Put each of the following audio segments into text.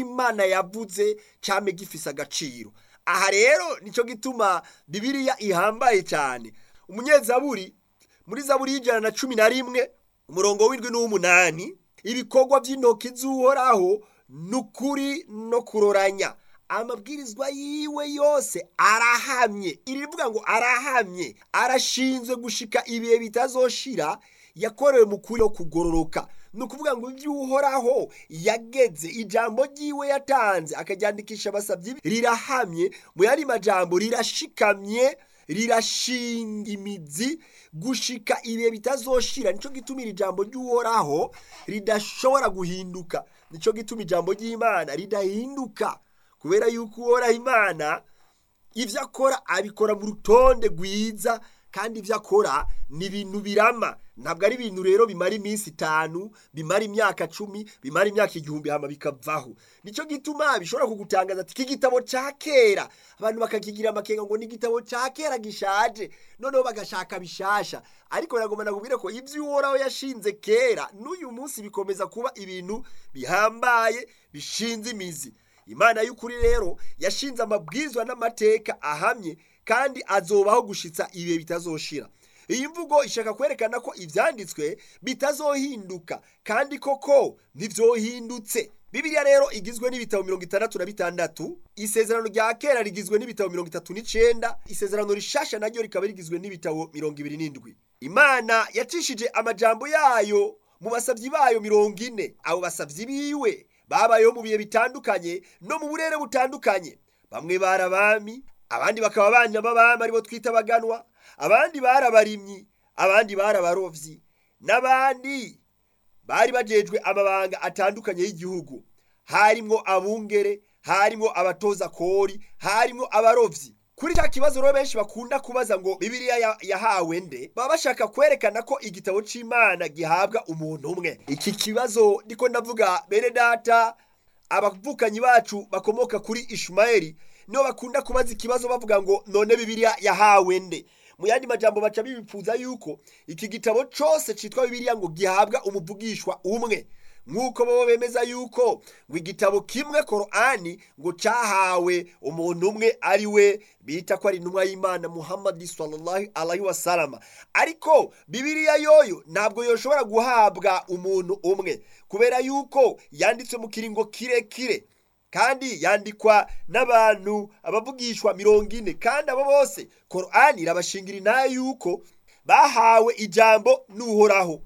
imana yavuze cyame gifise agaciro aha rero nicyo gituma bibiliya ihambaye cyane umunyezaburi muri zaburi y'ijana na cumi na rimwe umurongo w'indwi n'uw'umunani ibikorwa by'intoki z'uhoraho ni ukuri no kuroranya amabwirizwa yiwe yose arahamye iri rivuga ngo arahamye arashinzwe gushika ibihe bitazoshira yakorewe mu kuri no kugororoka ni ukuvuga ngo ibyo uhoraho yageze ijambo ry'iwe yatanze akaryandikisha abasabyi rirahamye mu yandi majambo rirashikamye rirashinga imizi gushika ibihe bitazoshira nicyo gituma iri jambo ry'uhoraho ridashobora guhinduka nicyo gituma ijambo ry'imana ridahinduka kubera yuko uhoraho imana ibyo akora abikora mu rutonde rwiza kandi ibyo akora ni ibintu birama ntabwo ari ibintu rero bimara iminsi itanu bimara imyaka cumi bimara imyaka igihumbi hama bikavaho nicyo gituma bishobora kugutangaza ati iki gitabo cya kera abantu bakakigira amakenga ngo ni igitabo cya kera gishaje noneho bagashaka bishasha ariko biragomba nakubwira ko ibyo uhoraho yashinze kera n'uyu munsi bikomeza kuba ibintu bihambaye bishinze imizi imana y'ukuri rero yashinze amabwizwa n'amateka ahamye kandi azobaho gushitsa ibihe bitazoshira iyi mvugo ishaka kwerekana ko ibyanditswe bitazohinduka kandi koko ntibyohindutse bibiliya rero igizwe n'ibitabo mirongo itandatu na bitandatu isezerano rya kera rigizwe n'ibitabo mirongo itatu n'icyenda isezerano rishasha naryo rikaba rigizwe n'ibitabo mirongo ibiri n'indwi imana yacishije amajambo yayo mu basabyi bayo mirongo ine abo basabyi biwe babayeho mu bihe bitandukanye no mu burere butandukanye bamwe bari abami abandi bakaba abana b'abami aribo twita abaganwa abandi bari abarimyi abandi bari abarovyi n'abandi bari bajejwe amabanga atandukanye y'igihugu harimwo abungere harimwo abatoza kori harimwo abarovyi kuri cya kibazo rero benshi bakunda kubaza ngo bibiliya yahawe nde baba bashaka kwerekana ko igitabo c'imana gihabwa umuntu umwe iki kibazo ndiko ndavuga bene data abavukanyi bacu bakomoka kuri ishumayeli nibo bakunda kubaza ikibazo bavuga ngo none bibiliya yahawe nde mu yandi majambo baca bibipfuza yuko iki gitabo cyose cyitwa bibiliya ngo gihabwa umuvugishwa umwe nk'uko bo bemeza yuko ngo igitabo kimwe korani ngo cyahawe umuntu umwe ari we bita ko ari intumwa y'imana muhammadi sallallahu alaihi wasalama ariko bibiliya yoyo ntabwo yoshobora guhabwa umuntu umwe kubera yuko yanditswe mu kiringo kirekire kandi yandikwa n'abantu abavugishwa mirongo ine kandi abo bose korani irabashingira inayo yuko bahawe ijambo n'uhoraho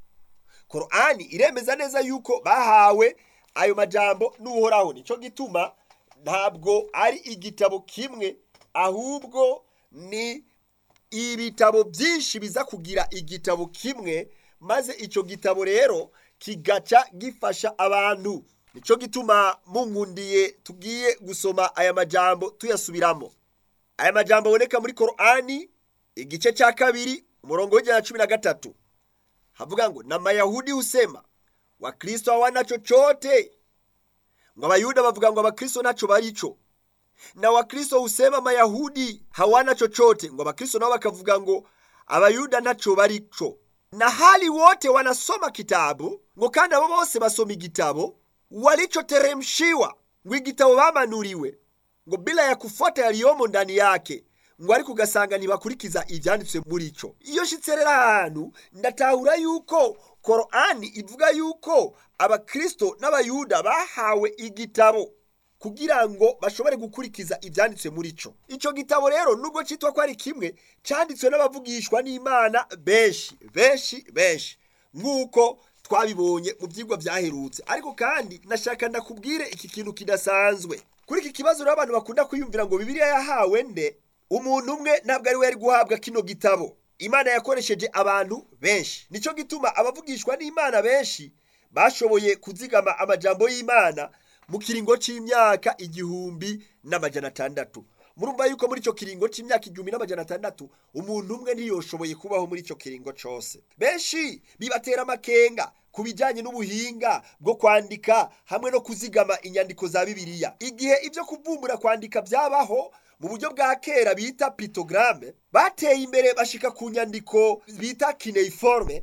korani iremeza neza yuko bahawe ayo majambo n'uhoraho nicyo gituma ntabwo ari igitabo kimwe ahubwo ni ibitabo byinshi biza kugira igitabo kimwe maze icyo gitabo rero kigaca gifasha abantu nicyo gituma munkundiye tugiye gusoma aya majambo tuyasubiramo aya majambo aboneka muri korani igice cya kabiri umurongo w'ijana na cumi na gatatu havuga ngo na mayahudi husema wakristo hawana chochote ngo abayuda bavuga ngo abakristo nacho baricho na wakristo husema mayahudi hawana chochote ngo abakristo nao bakavuga ngo abayuda nacho baricho na hali wote wanasoma kitabu ngo kandi abo bose basoma igitabo walichoteremshiwa ngo igitabo bamanuriwe ngo bila ya kufuata yaliyomo ndani yake ngo ariko ugasanga ntibakurikiza ibyanditswe muri cyo iyo nshyitse rero ahantu ndatahura yuko korani ivuga yuko abakristo n'abayuda bahawe igitabo kugira ngo bashobore gukurikiza ibyanditswe muri cyo icyo gitabo rero nubwo cyitwa ko ari kimwe cyanditswe n'abavugishwa n'imana benshi benshi benshi nk'uko twabibonye mu byigwa byaherutse ariko kandi nashaka ndakubwire iki kintu kidasanzwe kuri iki kibazo rero abantu bakunda kwiyumvira ngo bibiliya yahawe nde umuntu umwe ntabwo ari we yari guhabwa kino gitabo imana yakoresheje abantu benshi nicyo gituma abavugishwa n'imana benshi bashoboye kuzigama amajambo y'imana mu kiringo cy'imyaka igihumbi n'amajana atandatu murumva yuko muri icyo kiringo cy'imyaka igihumbi n'amajana atandatu umuntu umwe ntiyoshoboye kubaho muri icyo kiringo cyose benshi bibatera amakenga ku bijyanye n'ubuhinga bwo kwandika hamwe no kuzigama inyandiko za bibiliya igihe ibyo kuvumbura kwandika byabaho mu buryo bwa kera bita pitogaramu bateye imbere bashika ku nyandiko bita kineiforme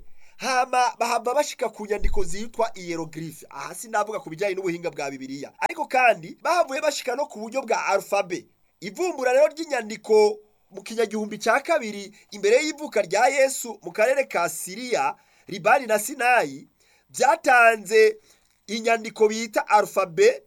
hama bahava bashika ku nyandiko zitwa hieroglyphe aha sinavuga ku bijyanye n'ubuhinga bwa bibiliya ariko kandi bahavuye bashika no ku buryo bwa alphabe ivumbura rero ry'inyandiko mu kinyagihumbi cya kabiri imbere y'ivuka rya yesu mu karere ka siriya libani na sinayi byatanze inyandiko bita alphabe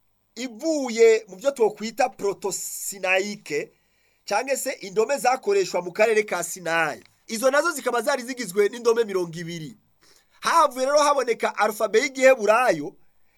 ivuye mu byo twokwita protosinayike cyangwa se indome zakoreshwa mu karere ka sinayi izo nazo zikaba zari zigizwe n'indome mirongo ibiri havuye rero haboneka alphabe y'igiheburayo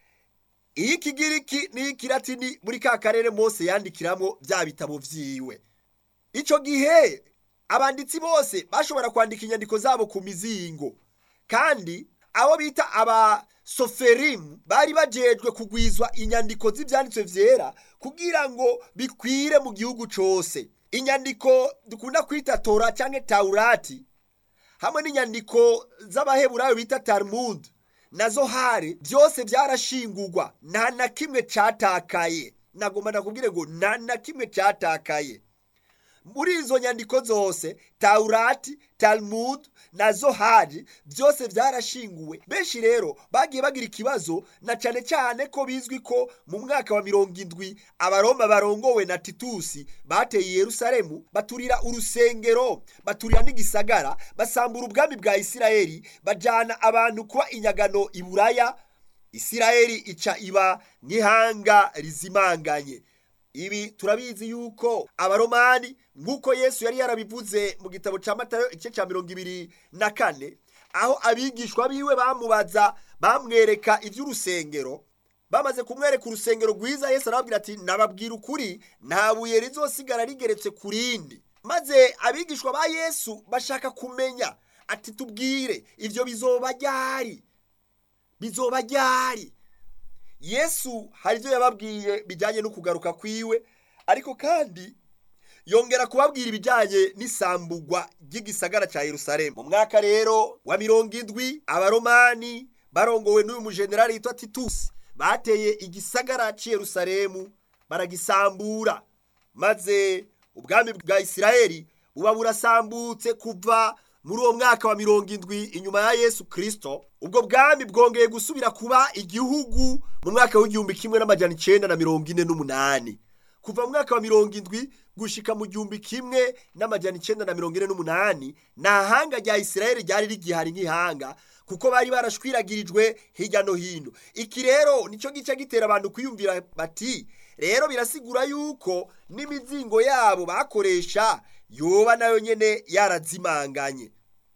iy'ikigiriki n'iy'ikiratini muri ka karere mose yandikiramo bya bitabo vyiwe icyo gihe abanditsi bose bashobora kwandika inyandiko zabo ku mizingo kandi abo bita abasoferimu bari bajejwe kugwizwa inyandiko z'ibyanditswe vyera kugira ngo bikwire mu gihugu cose inyandiko dukunda kwita tora cyangwa taurati hamwe n'inyandiko z'abaheburayo bita talmud nazo hari byose byarashingurwa nta na kimwe catakaye nagomba nakubwire ngo nta na kimwe catakaye muri izo nyandiko zose taurati talmud na zohari byose byarashinguwe benshi rero bagiye bagira ikibazo na cyane cyane ko bizwi ko mu mwaka wa mirongo indwi abaroma barongowe na titusi bateye yerusalemu baturira urusengero baturira n'igisagara basambura ubwami bwa isirayeli bajyana abantu kuba inyagano i buraya isirayeli ica iba nk'ihanga rizimanganye ibi turabizi yuko abaromani nk'uko yesu yari yarabivuze mu gitabo cya matayo igice cya mirongo ibiri na kane aho abigishwa biwe bamubaza bamwereka iby'urusengero bamaze kumwereka urusengero rwiza yesu arababwira ati nababwira ukuri nta buye rizosigara rigeretse ku rindi maze abigishwa ba yesu bashaka kumenya ati tubwire ibyo bizoba ryari bizoba ryari yesu hari ibyo yababwiye bijyanye no kugaruka kwiwe ariko kandi yongera kubabwira ibijyanye n'isambugwa ry'igisagara cya yerusalemu mu mwaka rero wa mirongo indwi abaromani barongowe n'uyu mujenerali yitwa titusi bateye igisagara cy'i yerusalemu baragisambura maze ubwami bwa isirayeli buba burasambutse kuva muri uwo mwaka wa mirongo indwi inyuma ya yesu kirisito ubwo bwami bwongeye gusubira kuba igihugu mu mwaka w'igihumbi kimwe n'amajyana icyenda na mirongo ine n'umunani kuva mu mwaka wa mirongo indwi gushika mu gihumbi kimwe n'amajyana icyenda na mirongo ine n'umunani nta hanga rya isirayeli ryari rigihari nk'ihanga kuko bari barashwiragirijwe hirya no hino iki rero nicyo gice gitera abantu kwiyumvira bati rero birasigura yuko n'imizingo yabo bakoresha yoba nayo nyene yarazimanganye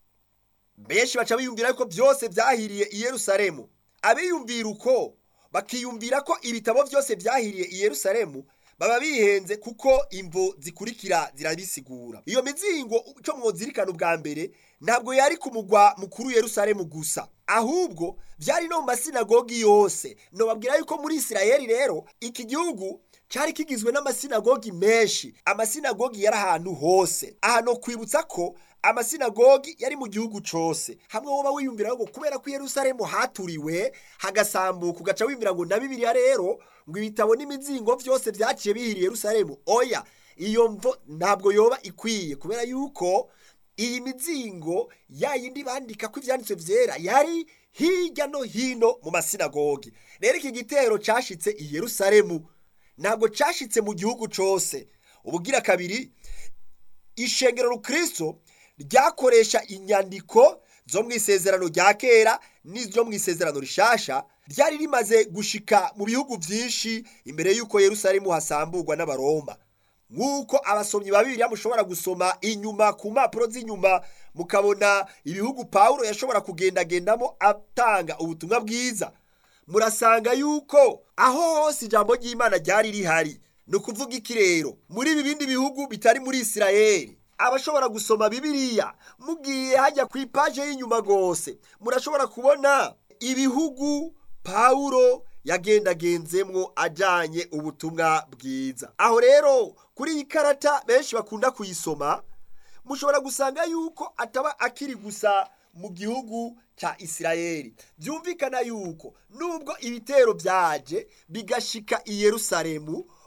benshi baca biyumvira yuko byose byahiriye i yerusalemu abiyumvira uko bakiyumvira ko ibitabo byose byahiriye i yerusalemu baba bihenze kuko imvo zikurikira zirabisigura iyo mizingo cyo mwozirikana ubwa mbere ntabwo yari ku mugwa mukuru yerusalemu gusa ahubwo byari no mu masinagogi yose nobabwira yuko muri isirayeli rero iki gihugu cyari kigizwe n'amasinagogi menshi amasinagogi yari ahantu hose aha no kwibutsa ko amasinagogi yari mu gihugu cyose hamwe woba wiyumvira ngo kubera ko yerusalemu haturiwe hagasambuka ugaca wiyumvira ngo na bibiliya rero ngo ibitabo n'imizingo byose byaciye bihiriye yerusalemu oya iyo mvo ntabwo yoba ikwiye kubera yuko iyi mizingo ya yindi bandika ko ibyanditswe byera yari hirya no hino mu masinagogi rero iki gitero cyashitse i yerusalemu ntabwo cyashitse mu gihugu cyose ubugira kabiri ishengero rukristo ryakoresha inyandiko zo mu isezerano rya kera n'izo mu isezerano rishasha ryari rimaze gushika mu bihugu byinshi imbere y'uko yerusalemu hasamburwa n'abaroma nk'uko abasomyi ba bibiliya mushobora gusoma inyuma ku mpapuro z'inyuma mukabona ibihugu pawulo yashobora kugendagendamo atanga ubutumwa bwiza murasanga yuko aho hose ijambo ry'imana ryari rihari ni ukuvuga iki rero muri ibi bindi bihugu bitari muri isirayeli abashobora gusoma bibiliya mugiye hajya ku ipaje y'inyuma rwose murashobora kubona ibihugu pawulo yagendagenzemwo ajyanye ubutumwa bwiza aho rero kuri iyi karata benshi bakunda kuyisoma mushobora gusanga yuko ataba akiri gusa mu gihugu cya isirayeli byumvikana yuko nubwo ibitero byaje bigashika i yerusalemu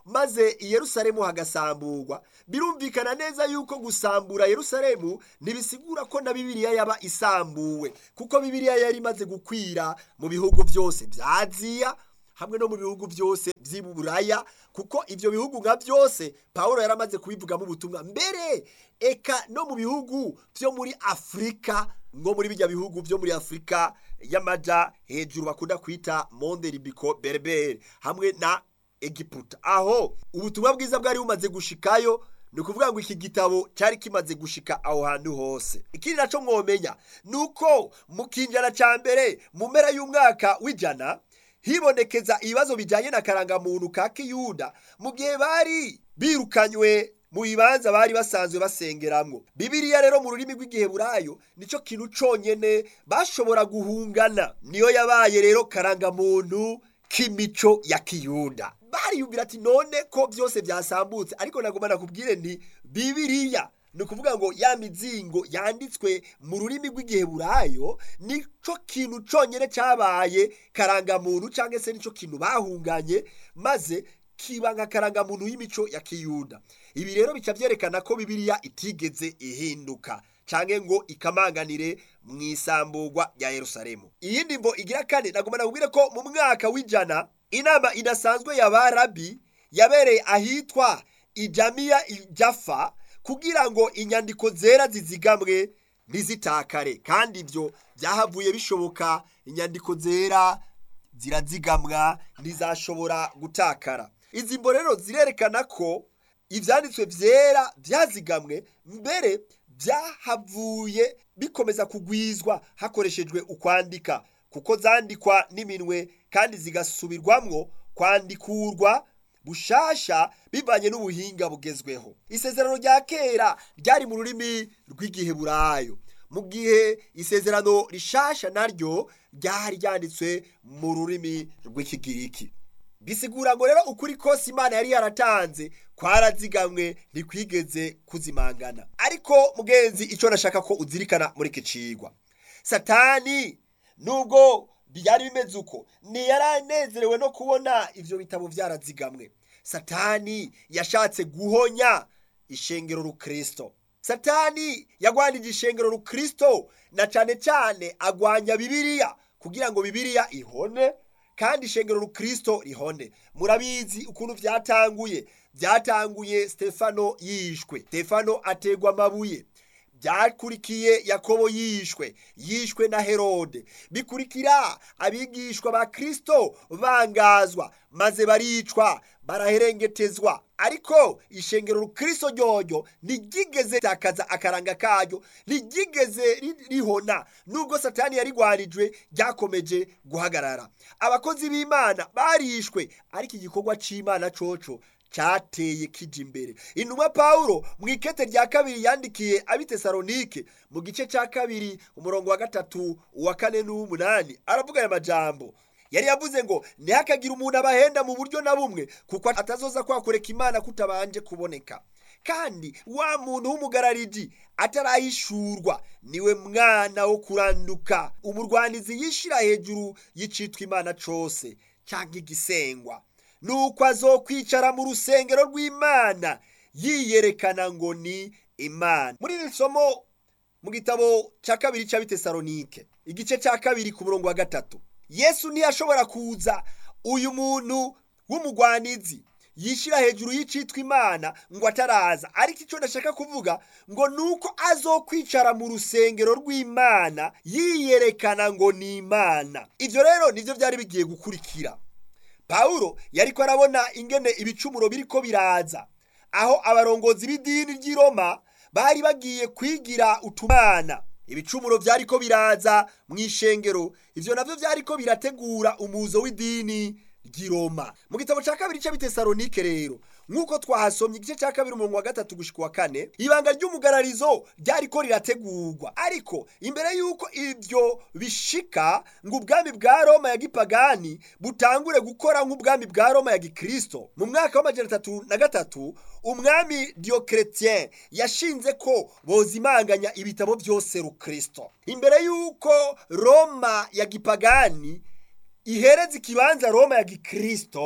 maze i yerusalemu hagasamburwa birumvikana neza yuko gusambura yerusalemu ntibisigura ko na bibiliya yaba isambuwe kuko bibiliya yari imaze gukwira mu bihugu byose bya aziya hamwe no mu bihugu byose by'iburaya kuko ibyo bihugu nka byose paul yaramaze kubivugamo ubutumwa mbere eka no mu bihugu byo muri afurika nko muri bijya bihugu byo muri afurika y'amaja hejuru bakunda kwita monde ribiko berbere hamwe na egiputa aho ubutumwa bwiza bwari bumaze gushikayo ni ukuvuga ngo iki gitabo cyari kimaze gushika aho hantu hose ikindi nacyo mwomenya ni uko mu kinjana cya mbere mu mpera y'umwaka w'ijana hibonekeza ibibazo bijyanye na karangamuntu ka kiyuda mu gihe bari birukanywe mu bibanza bari basanzwe basengeramwo bibiriya rero mu rurimi rw'igiheburayo nicyo kintu cyonyine bashobora guhungana niyo yabaye rero karangamuntu k'imico ya kiyuda bariyumvira ati none ko byose byasambutse ariko nagomba nakubwire nti bibiriya ni ukuvuga ngo ya mizingo yanditswe mu rurimi rw'igiheburayo nicyo kintu cyonyine cyabaye karangamuntu cyangwa se nicyo kintu bahunganye maze kiba nka karangamuntu y'imico ya kiyuda ibi rero bica byerekana ko bibiriya itigeze ihinduka cyangwa ngo ikamanganire mu isamburwa rya yerusalemu iyindi mbo igira kane nagomba nakubwire ko mu mwaka w'ijana inama idasanzwe ya barabi yabereye ahitwa ijamiya ijafa kugira ngo inyandiko zera zizigamwe ntizitakare kandi ibyo byahavuye bishoboka inyandiko zera zirazigamwa ntizashobora gutakara izi mbo rero zirerekana ko ibyanditswe byera byazigamwe mbere byahavuye bikomeza kugwizwa hakoreshejwe ukwandika kuko zandikwa n'iminwe kandi zigasubirwamwo kwandikurwa bushasha bivanye n'ubuhinga bugezweho isezerano rya kera ryari mu rurimi rw'igiheburayo mu gihe isezerano rishasha naryo ryari ryanditswe mu rurimi rw'ikigiriki bisigura ngo rero ukuri kose imana yari yaratanze kwarazigamwe ntikwigeze kuzimangana ariko mugenzi icyo nashaka ko uzirikana muri iki cigwa satani nubwo byari bimeze uko ntiyaranezerewe no kubona ibyo bitabo byarazigamwe satani yashatse guhonya ishengero rukristo satani yagwanije ishengero rukristo na cyane cyane agwanya bibiliya kugira ngo bibiliya ihone kandi ishengero rukristo rihone murabizi ukuntu byatanguye byatanguye stefano yishwe stefano ategwa amabuye byakurikiye yakobo yishwe yishwe na herode bikurikira abigishwa ba kristo bangazwa maze baricwa baraherengetezwa ariko ishengero rukristo ryoryo ntiryigeze takaza akaranga karyo ntiryigeze rihona nubwo satani yarigwarijwe ryakomeje guhagarara abakozi b'imana barishwe ariko igikorwa cy'imana coco cyateye kija imbere intumwa pawulo mu ikete rya kabiri yandikiye abitesalonike mu gice cya kabiri umurongo wa gatatu uwa kane n'uw'umunani aravuga aya majambo yari yavuze ngo ntihakagire umuntu abahenda mu buryo na bumwe kuko atazoza kwakureka imana kutabanje kuboneka kandi wa muntu w'umugarariji atarahishurwa niwe mwana wo kuranduka umurwanizi yishira hejuru y'icitwa imana cose cyangwa igisengwa nuko azokwicara mu rusengero rw'imana yiyerekana ngo ni imana muri iri somo mu gitabo cya kabiri cy'abitesalonike igice cya kabiri ku murongo wa gatatu yesu ntiyashobora kuza uyu muntu w'umugwanizi yishyira hejuru y'icitwa imana ngo ataraza ariko icyo ndashaka kuvuga ngo ni uko azokwicara mu rusengero rw'imana yiyerekana ngo ni imana ibyo rero nibyo byari bigiye gukurikira pawulo yari ko arabona ingene ibicumuro biri ko biraza aho abarongozi b'idini ry'i roma bari bagiye kwigira utumana ibicumuro byari ko biraza mu ishengero ibyo nabyo byari ko birategura umuzo w'idini ry'i roma mu gitabo cya kabiri cy'abitesalonike rero nk'uko twahasomye igice cya kabiri umurongo wa gatatu gushyika uwa kane ibanga ry'umugararizo ryari ko rirategurwa ariko imbere y'uko ibyo bishika ngo ubwami bwa roma ya gipagani butangure gukora nk'ubwami bwa roma ya gikirisito mu mwaka w'amajana atatu na gatatu umwami diyokeretien yashinze ko bozimanganya ibitabo byose rukirisito imbere y'uko roma ya gipagani ihereza ikibanza roma ya gikirisito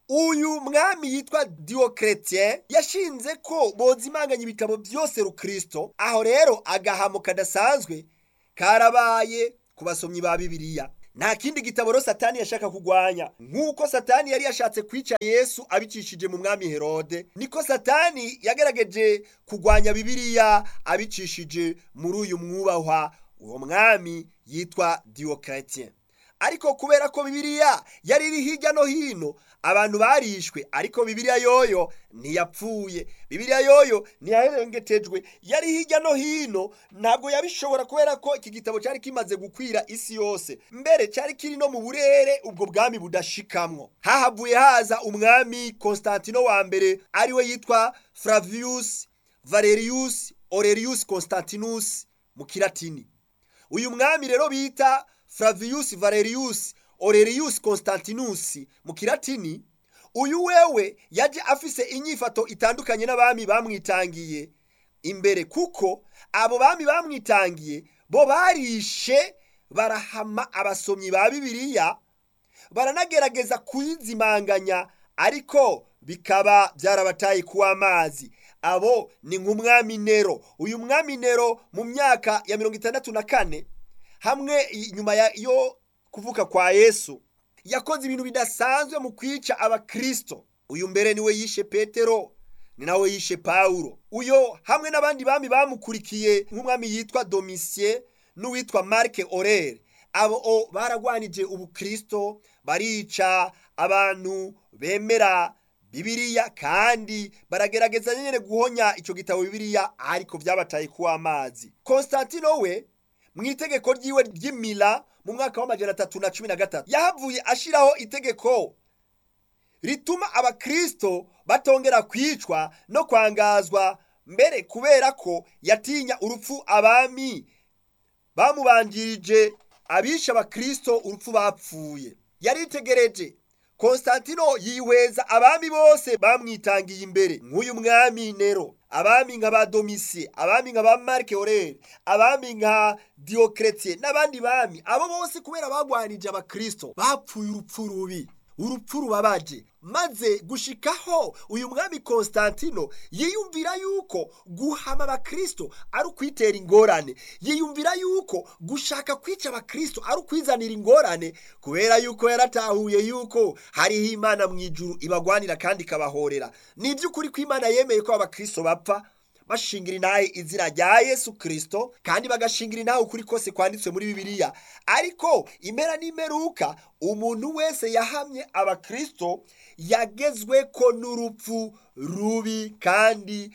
uyu mwami yitwa diyokeretien yashinze ko bozimanganya ibitabo byose rukristo aho rero agahamo kadasanzwe karabaye ku basomyi ba bibiliya nta kindi gitabo rero satani yashaka kugwanya nk'uko satani yari yashatse kwica yesu abicishije mu mwami herode niko satani yagerageje kugwanya bibiliya abicishije muri uyu mwubahwa uwo mwami yitwa diyokeretien ariko kubera ko bibiliya yari iri hirya no hino abantu barishwe ariko bibiliya yoyo ntiyapfuye bibiliya yoyo ntiyaherengetejwe yari hirya no hino ntabwo yabishobora kubera ko iki gitabo cyari kimaze gukwira isi yose mbere cyari kiri no mu burere ubwo bwami budashikamwo hahavuye haza umwami konstantino wa mbere ariwe yitwa flavius valerius aurelius constantinus mu kiratini uyu mwami rero bita Flavius Valerius Aurelius Constantinus mu kiratini uyu wewe yaje afise inyifato itandukanye n'abami bamwitangiye imbere kuko abo bami bamwitangiye bo barishe barahama abasomyi ba bibiliya baranagerageza kuyizimanganya ariko bikaba byarabataye kuwa amazi abo ni nk'umwami nero uyu mwami nero mu myaka ya mirongo itandatu na kane hamwe nyuma yo kuvuka kwa yesu yakoze ibintu bidasanzwe mu kwica abakristo uyu mbere niwe yishe petero ni nawe yishe pawulo uyo hamwe n'abandi bami bamukurikiye nk'umwami yitwa domisiye n'uwitwa marike orere abo baragwanije ubukristo barica abantu bemera bibiliya kandi baragerageza nyine guhonya icyo gitabo bibiliya ariko byabataye kuwa amazi konstantino we mu itegeko ryiwe ry'imira mu mwaka w'amajana atatu na cumi na gatatu yahavuye ashyiraho itegeko rituma abakristo batongera kwicwa no kwangazwa mbere kubera ko yatinya urupfu abami bamubanjirije abisha abakristo urupfu bapfuye yaritegereje konstantino yihweza abami bose bamwitangiye imbere nk'uyu mwami nero abami nka ba domisiye abami nka ba marike orere abami nka diyokeretien n'abandi bami abo bose kubera bagwanije abakristo bapfuye urupfu rubi urupfu rubabaje maze gushikaho uyu mwami konstantino yiyumvira yuko guhama abakristo ari ukwitera ingorane yiyumvira yuko gushaka kwica abakristo ari ukwizanira ingorane kubera yuko yaratahuye yuko hariho imana mu ijuru ibagwanira kandi ikabahorera ni iby'ukuri ko imana yemeye ko abakristo bapfa bashingira inahe izina rya yesu kirisito kandi bagashingira inahe ukuri kose kwanditswe muri bibiliya ariko impera n'imeruka umuntu wese yahamye abakirisito yagezwe ko n'urupfu rubi kandi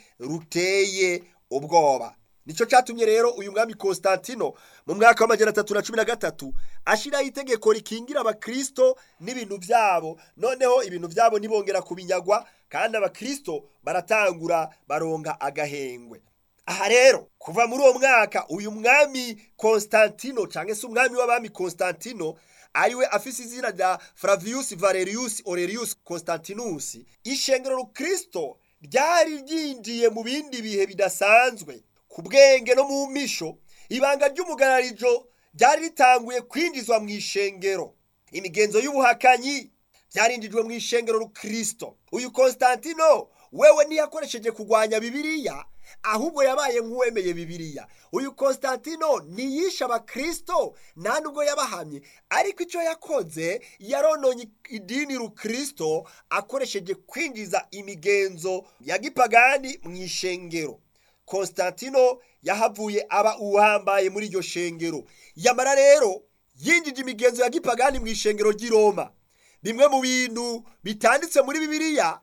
ruteye ubwoba nicyo cyatumye rero uyu mwami Constantino mu mwaka w'amajyana atatu na cumi na gatatu ashyiraho itegeko rikingira abakirisito n'ibintu byabo noneho ibintu byabo ntibongera kubinyagwa kandi abakirisito baratangura baronga agahengwe aha rero kuva muri uwo mwaka uyu mwami Constantino cyangwa se umwami w'abami Constantino ariwe afise izina rya Flavius Valerius Aurelius Constantinus ishengero rukristo ryari ryinjiye mu bindi bihe bidasanzwe ku bwenge no mu misho ibanga ry'umugararijo ryari ritanguye kwinjizwa mu ishengero imigenzo y'ubuhakanyi byarinjijwe mu ishengero rukristo uyu Constantino wewe ntiyakoresheje kurwanya bibiliya ahubwo yabaye nk'uwemeye bibiliya uyu Constantino ntiyishe abakristo nta nubwo yabahamye ariko icyo yakoze yarononye idini rukristo akoresheje kwinjiza imigenzo ya gipagani mu ishengero Constantino yahavuye aba uhambaye muri iryo shengero yamara rero yinjije imigenzo ya gipagani mu ishengero ry'i Roma bimwe mu bintu bitanditse muri bibiliya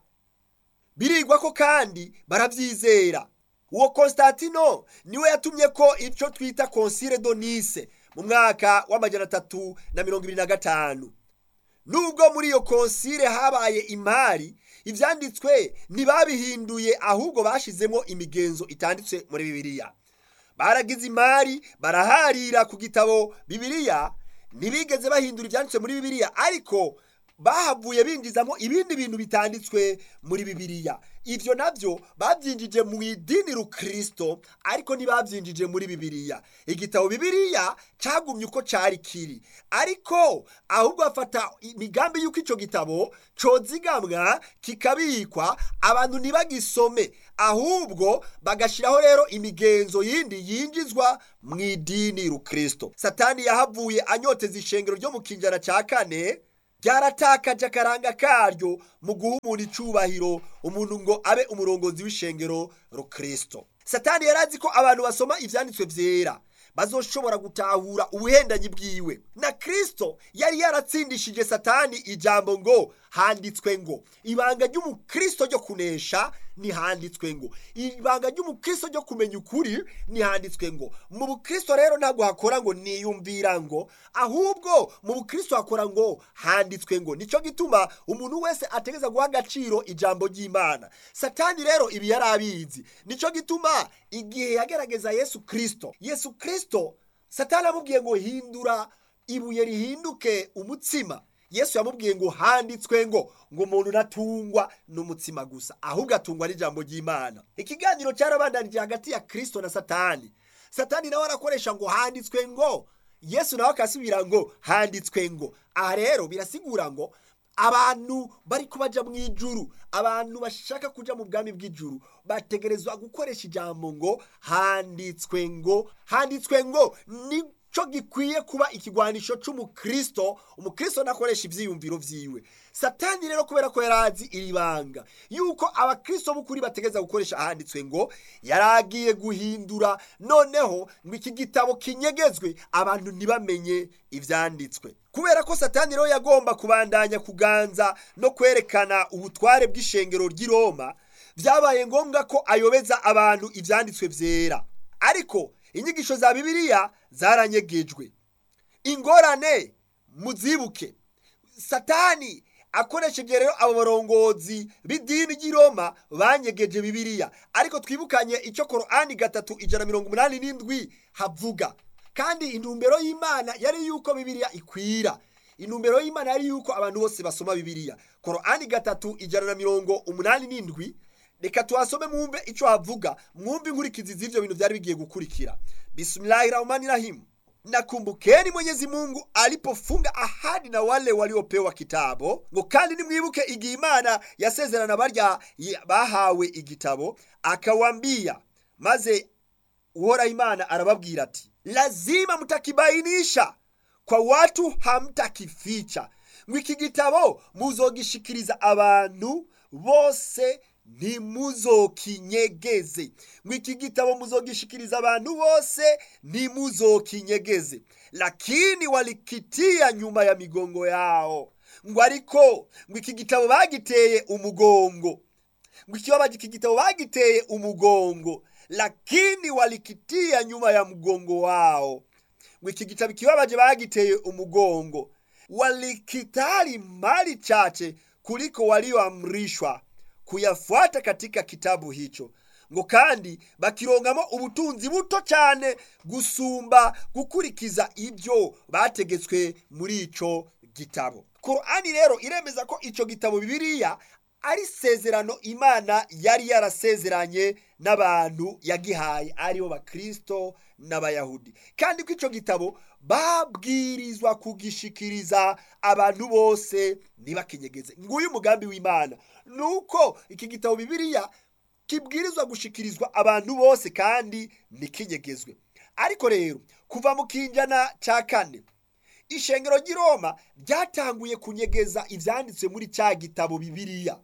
birigwa ko kandi barabyizera uwo Constantino niwe yatumye ko icyo twita konsire donise mu mwaka w'amajyana atatu na mirongo ibiri na gatanu nubwo muri iyo konsire habaye imari ibyanditswe ntibabihinduye ahubwo bashyizemo imigenzo itanditse muri bibiliya baragize imari baraharira ku gitabo bibiliya ntibigeze bahindura ibyanditse muri bibiliya ariko bahavuye binjizamo ibindi bintu bitanditswe muri bibiliya ibyo nabyo babyinjije mu idini rukristo ariko ntibabyinjije muri bibiliya igitabo bibiliya cyagumye uko cyari kiri ariko ahubwo bafata imigambi y'uko icyo gitabo cyozigamwa kikabikwa abantu ntibagisome ahubwo bagashyiraho rero imigenzo yindi yinjizwa mu idini rukristo satani yahavuye anyoteza ishengero ryo mu kinjana cya kane ryaratakaje akaranga karyo mu guha umuntu icyubahiro umuntu ngo abe umurongozi w'ishengero rukristo satani yari azi ko abantu basoma ibyanditswe byera bazoshobora gutahura ubuhendanyi bwiwe na kristo yari yaratsindishije satani ijambo ngo handitswe ngo ibanga ry'umukristo ryo kunesha ntihanditswe ngo ibanga ry'umukristo ryo kumenya ukuri ntihanditswe ngo mu bukristo rero ntabwo hakora ngo niyumvira ngo ahubwo mu bukristo hakora ngo handitswe ngo nicyo gituma umuntu wese ategeza guha agaciro ijambo ry'imana satani rero ibi yari abizi nicyo gituma igihe yagerageza yesu kristo yesu kristo satani amubwiye ngo hindura ibuye rihinduke umutsima yesu yamubwiye ngo handitswe ngo ngo umuntu natungwa n'umutsima gusa ahubwo atungwa n'ijambo ry'imana ikiganiro cyarabandanije hagati ya kirisito na satani satani nawe arakoresha ngo handitswe ngo yesu nawe akasubira ngo handitswe ngo aha rero birasigura ngo abantu bari kubajya mu ijuru abantu bashaka kujya mu bwami bw'ijuru bategerezwa gukoresha ijambo ngo handitswe ngo handitswe ngo ni cyo gikwiye kuba ikigwanisho cy'umukristo umukristo nakoresha ibyiyumviro byiwe satani rero kubera ko yari azi iri banga yuko abakristo b'ukuri bategeza gukoresha ahanditswe ngo yari agiye guhindura noneho ngo iki gitabo kinyegezwe abantu ntibamenye ibyanditswe kubera ko satani rero yagomba kubandanya kuganza no kwerekana ubutware bw'ishengero ry'i roma byabaye ngombwa ko ayobeza abantu ibyanditswe byera ariko inyigisho za bibiliya zaranyegejwe ingorane muzibuke satani akoresheje rero abo barongozi b'idini ry'i roma banyegeje bibiliya ariko twibukanye icyo korani gatatu ijana mirongo umunani n'indwi havuga kandi intumbero y'imana yari yuko bibiliya ikwira intumbero y'imana yari yuko abantu bose basoma bibiliya korani gatatu ijana na mirongo umunani n'indwi reka tuhasome mwumve icyo havuga mwumve inkurikizi z'ibyo bintu byari bigiye gukurikira bismillahi rahmani rahim nakumbukeni mwenyezi mungu alipofunga ahadi na wale waliopewa kitabo ngo kandi nimwibuke igihe imana yasezerana barya bahawe igitabo akawambia maze uhoraho imana arababwira ati lazima mtakibainisha kwa watu hamtakificha ngo iki gitabo muzogishikiriza abantu bose ntimuzokinyegeze ngo iki gitabo muzogishikiriza abantu bose ntimuzokinyegeze lakini walikitia nyuma ya migongo yao ngo ariko ngo iki gitabo bagiteye umugongo ngo ikibabaje iki gitabo bagiteye umugongo lakini walikitia nyuma ya mgongo wao ngo iki gitabo ikibabaje bagiteye umugongo walikitali mali chache kuliko walioamrishwa kuyafuata katika kitabu hicho ngo kandi bakirongamo ubutunzi buto cyane gusumba gukurikiza ibyo bategetswe muri icyo gitabo korani rero iremeza ko icyo gitabo bibiliya ari isezerano imana yari yarasezeranye n'abantu yagihaye aribo bakristo n'abayahudi kandi ko icyo gitabo babwirizwa kugishikiriza abantu bose ntibakinyegeze nguyu umugambi w'imana ni uko iki gitabo bibiliya kibwirizwa gushikirizwa abantu bose kandi ntikinyegezwe ariko rero kuva mu kinjana cya kane ishengero ry'i roma ryatanguye kunyegeza ibyanditswe muri cya gitabo bibiliya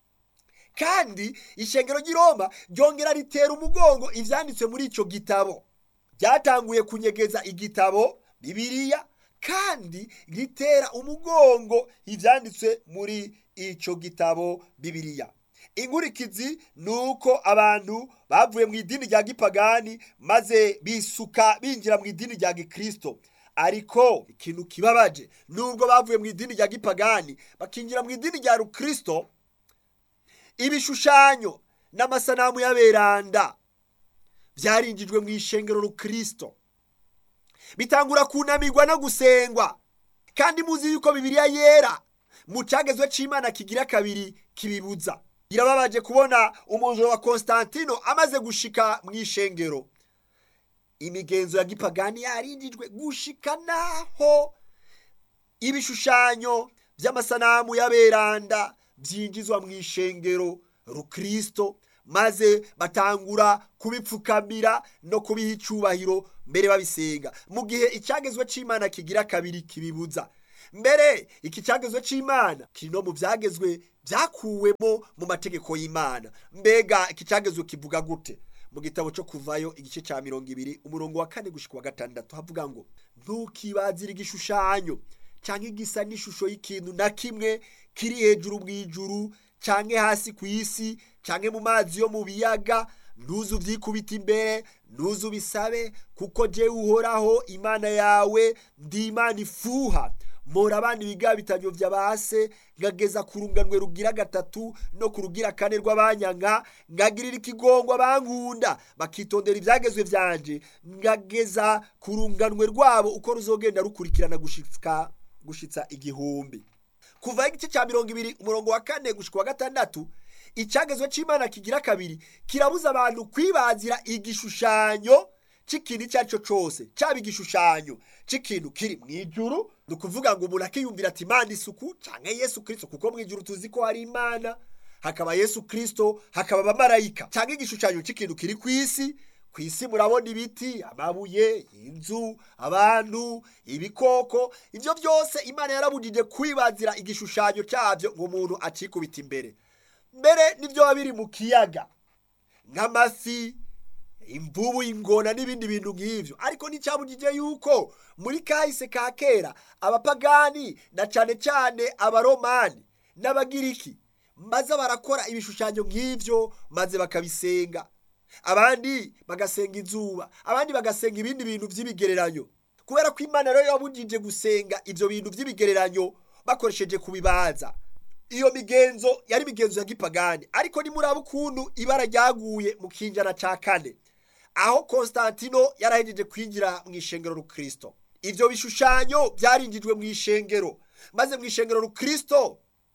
kandi ishengero ry'i roma ryongera ritera umugongo ibyanditswe muri icyo gitabo ryatanguye kunyegeza igitabo bibiliya kandi ritera umugongo ibyanditswe muri icyo gitabo bibiliya inkurikizi ni uko abantu bavuye mu idini rya gipagani maze bisuka binjira mu idini rya gikristo ariko ikintu kibabaje nubwo bavuye mu idini rya gipagani bakinjira mu idini rya rukristo ibishushanyo n'amasanamu y'aberanda byarinjijwe mu ishengero rukristo bitangura kunamirwa no gusengwa kandi muzi yuko bibiliya yera mu cyagezwe cy'imana kigira kabiri kibibuza birababaje kubona umujura wa constantino amaze gushika mu ishengero imigenzo ya gipagani yarinjijwe gushika naho ibishushanyo by'amasanamu y'aberanda byinjizwa mu ishengero rukristo maze batangura kubipfukamira no kubiha icyubahiro mbere babisenga mu gihe icyagezwe cy'imana kigira kabiri kibibuza mbere iki cyagezwe cy'imana kiri no mu byagezwe byakuwemo mu mategeko y'imana mbega iki cyagezwe kivuga gute mu gitabo cyo kuvayo igice cya mirongo ibiri umurongo wa kane gushyika wa gatandatu havuga ngo ntukibazire igishushanyo cyangwa igisa n'ishusho y'ikintu na kimwe kiri hejuru mu ijuru cyangwa hasi ku isi cyangwa mu mazi yo mu biyaga ntuzu ubyikubita imbere ntuzu ubisabe kuko jyewe uhoraho imana yawe ndi imana ifuha mpora abana ibigabitanyo bya base ngageza ku runganwe rugira gatatu no ku rugira kane rw'abanyanga ngagirira ikigongwa bankunda bakitondera ibyagezwe byanje ngageza ku runganwe rwabo uko ruzogenda rukurikirana gushika gushitsa igihumbi kuva igice cya mirongo ibiri umurongo wa kane gushika wa gatandatu icyagezwe cy'imana kigira kabiri kirabuza abantu kwibazira igishushanyo cy'ikintu icyo ari cyo cyose cyaba igishushanyo cy'ikintu kiri mu ijuru ni ukuvuga ngo umuntu akiyumvira ati imana isuku cyangwa yesu kirisito kuko mu ijuru tuzi ko hari imana hakaba yesu kirisito hakaba abamarayika cyangwa igishushanyo cy'ikintu kiri ku isi ku isi murabona ibiti amabuye inzu abantu ibikoko ibyo byose imana yarabujije kwibazira igishushanyo cyabyo ngo umuntu acikubite imbere mbere n'ibyo biba biri mu kiyaga nk'amafi imvubu ingona n'ibindi bintu nk'ibyo ariko nticyabujije yuko muri kahise ka kera abapagani na cyane cyane abaromani n'abagiriki maze barakora ibishushanyo nk'ibyo maze bakabisenga abandi bagasenga izuba abandi bagasenga ibindi bintu by'ibigereranyo kubera ko imana rero yabujije gusenga ibyo bintu by'ibigereranyo bakoresheje kubibaza iyo migenzo yari imigenzo ya gipagani ariko nimuraba ukuntu ibara ryaguye mu kinjana cya kane aho constantino yarahejeje kwinjira mu ishengero rukristo ibyo bishushanyo byarinjijwe mu ishengero maze mu ishengero rukristo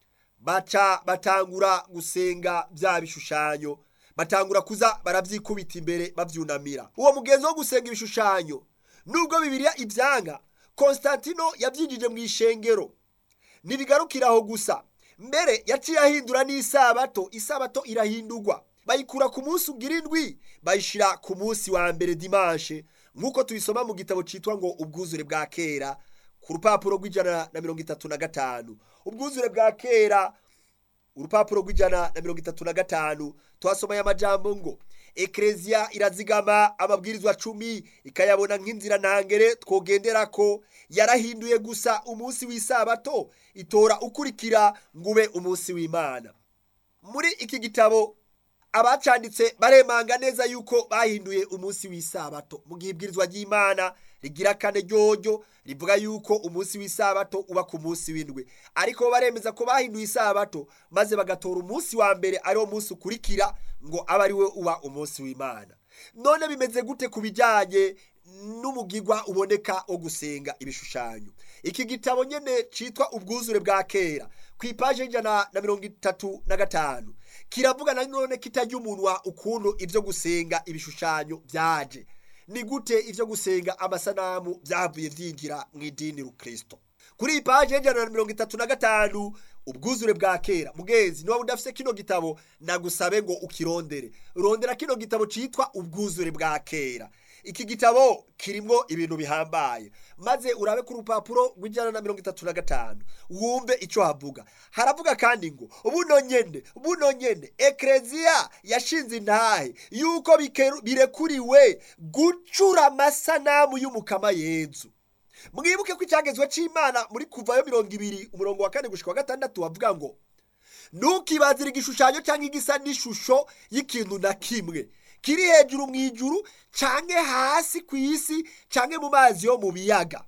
baca batangura gusenga bya bishushanyo batangura kuza barabyikubita imbere babyunamira uwo mugenzo wo gusenga ibishushanyo nubwo bibiriya ibyanga constantino yabyinjije mu ishengero ntibigarukira aho gusa mbere yaciye ahindura n'isabato isabato irahindurwa bayikura ku munsi ugira indwi bayishyira ku munsi wa mbere dimanche nk'uko tubisoma mu gitabo cyitwa ngo ubwuzure bwa kera ku rupapuro rw'ijana na mirongo itatu na gatanu ubwuzure bwa kera urupapuro rw'ijana na mirongo itatu na gatanu twasomeye amajambo ngo ekereziya irazigama amabwirizwa cumi ikayabona nk'inzira ntangere twogendera ko yarahinduye gusa umunsi w'isabato itora ukurikira ngo ube umunsi w'imana muri iki gitabo abacanditse baremanga neza yuko bahinduye umunsi w'isabato mu gihe ibwirizwa ry'imana rigira kane ryoryo rivuga yuko umunsi w'isabato uba ku munsi w'indwi ariko baremeza ko bahinduye isabato maze bagatora umunsi wa mbere ariwo munsi ukurikira ngo abe ari we uba umunsi w'imana none bimeze gute ku bijyanye n'umugigwa uboneka wo gusenga ibishushanyo iki gitabo nyine cyitwa ubwuzure bwa kera ku ipaje y'ijana na mirongo itatu na gatanu kiravuga na none kitajya umunwa ukuntu ibyo gusenga ibishushanyo byaje ni gute ibyo gusenga amasanamu byavuye byinjira mu idini rukristo kuri iyi paje y'ijana na mirongo itatu na gatanu ubwuzure bwa kera mugenzi niba udafite kino gitabo nagusabe ngo ukirondere rondera kino gitabo cyitwa ubwuzure bwa kera iki gitabo kirimo ibintu bihambaye maze urabe ku rupapuro rw'ijana na mirongo itatu na gatanu wumve icyo havuga haravuga kandi ngo buno nyene buno nyene ekereziya yashinze intahe yuko birekuriwe gucura amasanamu y'umukama yezu mwibuke ko icyagezwe cy'imana muri kuvayo mirongo ibiri umurongo wa kane gushika wa gatandatu bavuga ngo ntukibazire igishushanyo cyangwa igisa n'ishusho y'ikintu na kimwe kiri hejuru mu ijuru cyangwa hasi ku isi cyangwa mu mazi yo mu biyaga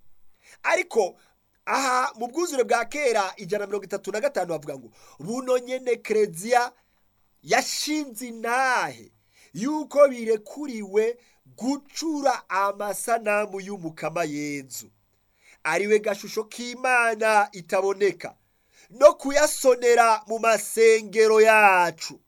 ariko aha mu bwuzure bwa kera ijana na mirongo itatu na gatanu bavuga ngo buno nyene kereziya yashinze intahe yuko birekuriwe gucura amasanamu y'umukama yezu ariwe gashusho k'imana itaboneka no kuyasonera mu masengero yacu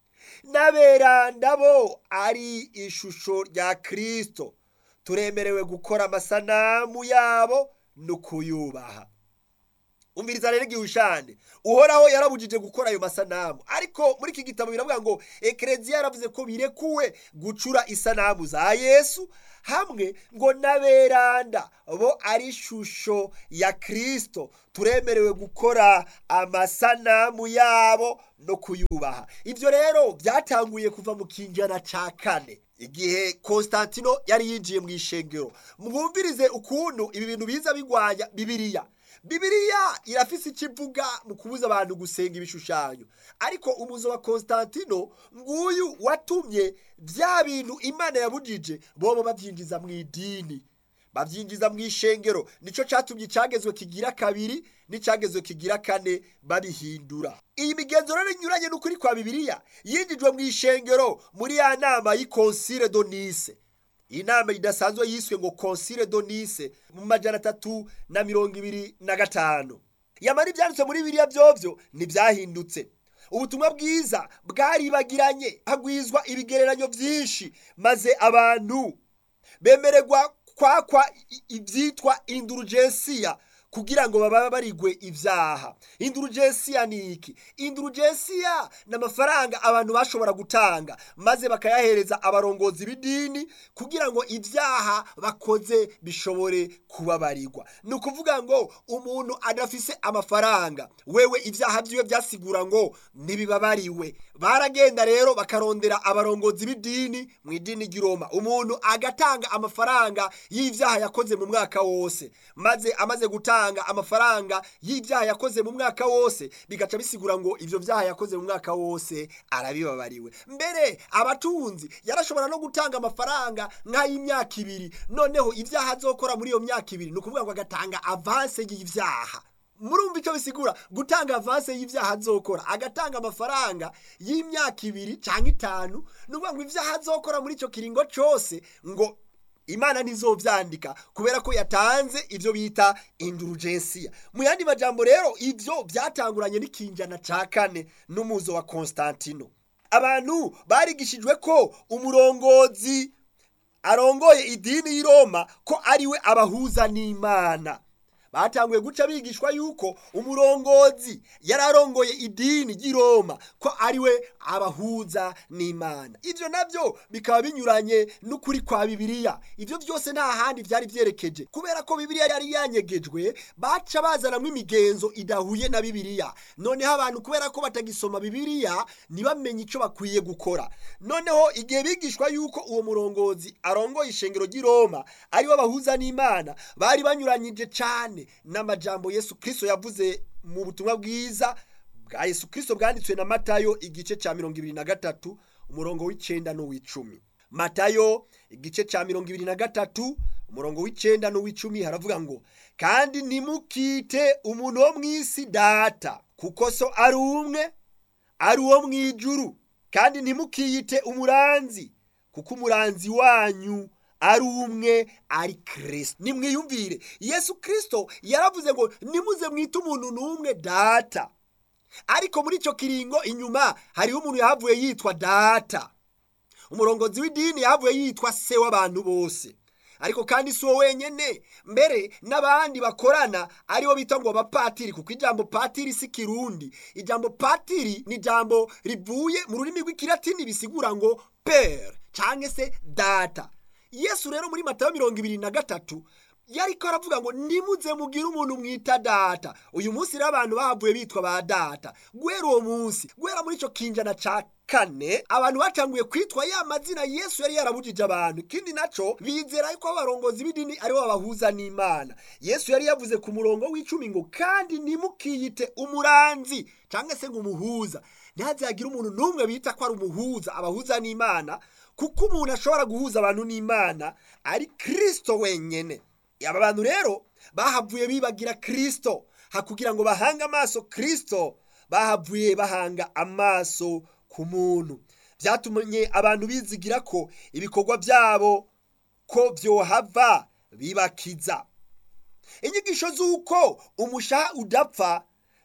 n'aberanda bo ari ishusho rya kirisito turemerewe gukora amasanamu yabo no kuyubaha umviriza rero igihushane uhoraho yarabujije gukora ayo masanamu ariko muri iki gitabo biravuga ngo ekereziya yaravuze ko birekuwe gucura isanamu za yesu hamwe ngo n'aberanda bo ari ishusho ya kirisito turemerewe gukora amasanamu yabo no kuyubaha ibyo rero byatanguye kuva mu kinjana cya kane igihe Constantino yari yinjiye mu ishengero mwumvirize ukuntu ibi bintu biza bigwanya bibiriya bibiriya irafise icyo ivuga mu kubuza abantu gusenga ibishushanyo ariko umuzo wa Constantino nguyu watumye bya bintu imana yabujije bobo babyinjiza mu idini babyinjiza mu ishengero nicyo cyatumye icyagezwe kigira kabiri n'icyagezwe kigira kane babihindura iyi migenzo rero inyuranye n'ukuri kwa bibiriya yinjijwe mu ishengero muri ya nama y'ikonsire do nise iyi nama idasanzwe yiswe ngo konsire do nise mu majana atatu na mirongo ibiri na gatanu yamara ibyanditswe muri biriya byovyo ntibyahindutse ubutumwa bwiza bwaribagiranye hagwizwa ibigereranyo byinshi maze abantu bemererwa kwakwa ibyitwa indurugensiya kugira ngo baba barigwe ibyaha indurugensiya ni iki indurugensiya ni amafaranga abantu bashobora gutanga maze bakayahereza abarongozi b'idini kugira ngo ibyaha bakoze bishobore kubabarirwa ni ukuvuga ngo umuntu adafise amafaranga wewe ibyaha byiwe byasigura ngo ntibibabariwe baragenda rero bakarondera abarongozi b'idini mu idini ry'iroma umuntu agatanga amafaranga y'ibyaha yakoze mu mwaka wose maze amaze gutanga amafaranga y'ibyaha yakoze mu mwaka wose bigaca bisigura ngo ibyo byaha yakoze mu mwaka wose arabibabariwe mbere abatunzi yarashobora no gutanga amafaranga nk'ay'imyaka ibiri noneho ibyaha azokora muri iyo myaka ibiri ni ukuvuga ngo agatanga avanse y'ibyaha murumva icyo bisigura gutanga avanse y'ibyaha azokora agatanga amafaranga y'imyaka ibiri cyangwa itanu ni ukuvuga ngo ibyaha azokora muri icyo kiringo cyose ngo imana ntizobyandika kubera ko yatanze ibyo bita indurugensiya mu yandi majambo rero ibyo byatanguranye n'ikinjana cya kane n'umuzo wa Constantino abantu barigishijwe ko umurongozi arongoye idini y'i Roma ko ariwe abahuza n'imana batanguye guca bigishwa yuko umurongozi yari arongoye idini ry'i Roma ko ariwe abahuza n'imana ibyo nabyo bikaba binyuranye n'ukuri kwa bibiliya ibyo byose nta handi byari byerekeje kubera ko bibiliya yari yanyegejwe baca bazanamo imigenzo idahuye na bibiliya noneho abantu kubera ko batagisoma bibiliya ntibamenye icyo bakwiye gukora noneho igihe bigishwa yuko uwo murongozi arongoye ishengero ry'i Roma ariwe abahuza n'imana bari banyuranyije cyane n'amajambo yesu kirisito yavuze mu butumwa bwiza bwa yesu kirisito bwanditswe na matayo igice cya mirongo ibiri na gatatu umurongo w'icyenda n'uw'icumi matayo igice cya mirongo ibiri na gatatu umurongo w'icyenda n'uw'icumi haravuga ngo kandi ntimukite umuntu wo mu isi data kuko so ari umwe ari uwo mu ijuru kandi ntimukiyite umuranzi kuko umuranzi wanyu ari umwe ari kirisito nimwiyumvire yesu kirisito yaravuze ngo nimuze mwite umuntu n'umwe data ariko muri icyo kiringo inyuma hariho umuntu yahavuye yitwa data umurongozi w'idini yahavuye yitwa se w'abantu bose ariko kandi si uwo wenyine mbere n'abandi bakorana aribo bita ngo abapatiri kuko ijambo patiri si kirundi ijambo patiri ni ijambo rivuye mu rurimi rw'ikilatini bisigura ngo pere cyangwa se data yesu rero muri matayo mirongo ibiri na gatatu yari ko aravuga ngo nimuze mugire umuntu mwita data uyu munsi rero abantu bahavuye bitwa ba data guhera uwo munsi guhera muri icyo kinjana cya kane abantu batanguye kwitwa ya mazina yesu yari yarabujije abantu ikindi nacyo bizera ko abarongozi b'idini aribo babahuza n'imana yesu yari yavuze ku murongo w'icumi ngo kandi ntimukiyite umuranzi cyangwa se ngo umuhuza ntihazagire umuntu n'umwe bita ko ari umuhuza abahuza n'imana kuko umuntu ashobora guhuza abantu n'imana ari kirisito wenyine aba bantu rero bahavuye bibagira kirisito hakugira ngo bahange amaso kirisito bahavuye bahanga amaso ku muntu byatumye abantu bizigira ko ibikorwa byabo ko byohava bibakiza inyigisho z'uko umushaha udapfa